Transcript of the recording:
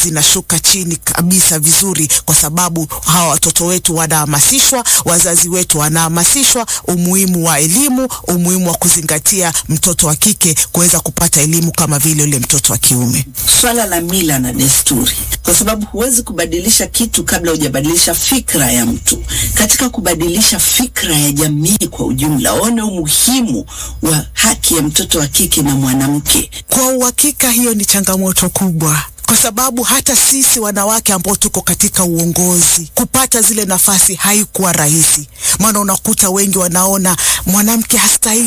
zinashuka chini kabisa vizuri, kwa sababu hawa watoto wetu wanahamasishwa, wazazi wetu wanahamasishwa umuhimu wa elimu, umuhimu wa kuzingatia mtoto wa kike kuweza kupata elimu kama vile yule mtoto wa kiume. Swala la mila na desturi, kwa sababu huwezi kubadilisha kitu kabla hujabadilisha fikra ya mtu. Katika kubadilisha fikra ya jamii kwa ujumla, waone umuhimu wa haki ya mtoto wa kike na mwanamke. Kwa uhakika hiyo ni changamoto kubwa kwa sababu hata sisi wanawake ambao tuko katika uongozi kupata zile nafasi haikuwa rahisi, maana unakuta wengi wanaona mwanamke hastahili